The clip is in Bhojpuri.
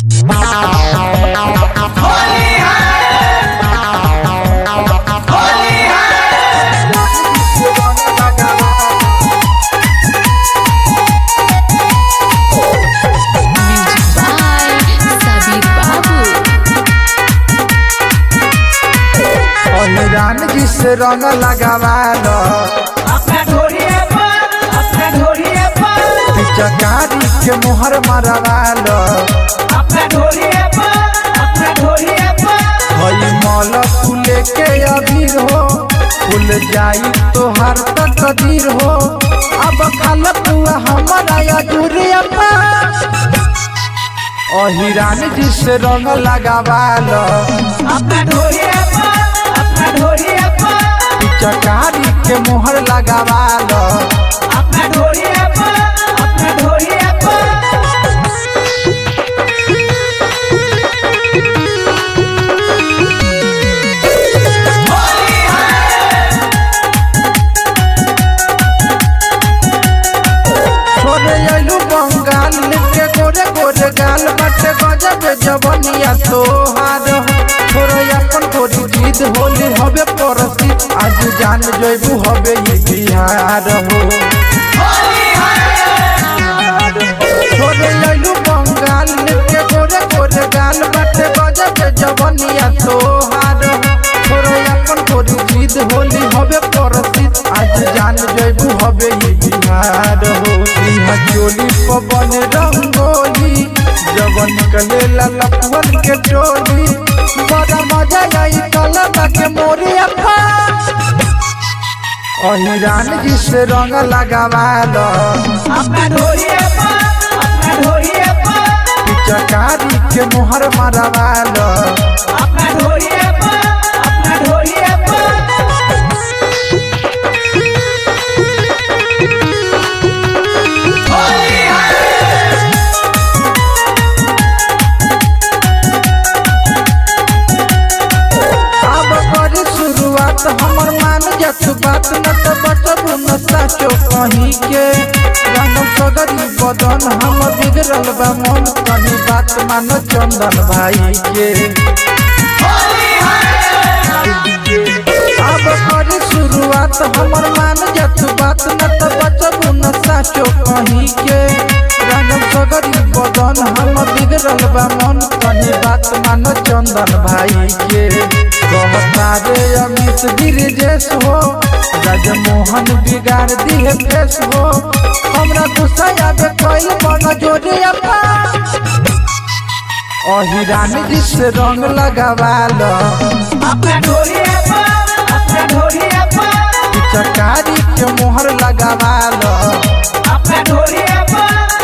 Music by Sabir Babu. रान जी से रंग लगावालो अपना ढोलिया पर अपना ढोलिया पर पिचकारी के मोहर मरवालो अपना ढोलिया पर अपना ढोलिया पर हई मल फूले के अबीर हो फूल जाई तोहर तकदीर हो अब खाल पुआ हमारा अजूरिया अहिरान जी से रंग लगावालो अपना ढोलिया पर अपना ढोलिया पर पिचकारी के मोहर लगावालो अपना ढोलिया पर अपना ढोलिया पर छोरे अइलू बंगाल के गोरे गोरे गाल बटे गजब जवनिया तोहार छोरे अपन गोरी जीत होली हवे परसी आज जान जइबू हवे ई बिहार हो छोरे अइलू बंगाल के गोरे गोरे गाल बटे गजब जवनिया तोहार छोरे अपन गोरी जीत होली हवे परसी आज जान जइबू हवे ई बिहार हो इहा चोली पवन रंगोली जवन कहेला लपवन के टोली बड़ा मजा आई कलम के मोरी अफा अहिरान जी से रंग लगावालो अपना ढोलिया पर अपना ढोलिया पर पिचकारी के मोहर मरवालो अपना ढोलिया पर अपना ढोलिया पर अब करी शुरुआत हमर मान जत बात न त बचबू न साचो कहीं के रंग सगरी बदन हम बिगड़ल बा मन कनी बात मान चंदन भाई के अब करी शुरुआत हमर मान जत बात न त बचबू न साचो कहीं के रंग सगरी बदन हम बिगड़ल बा मन कनी बात मान चंदन भाई के कहता रे अमित गिरिजेश हो राजमोहन बिगाड़ दिए फेस हो हमरा गुस्सा याद कैल बन जोरे अपा अहिरान जी से रंग लगावालो अपना ढोलिया पर अपना ढोलिया पर पिचकारी के मोहर लगावालो अपना ढोलिया पर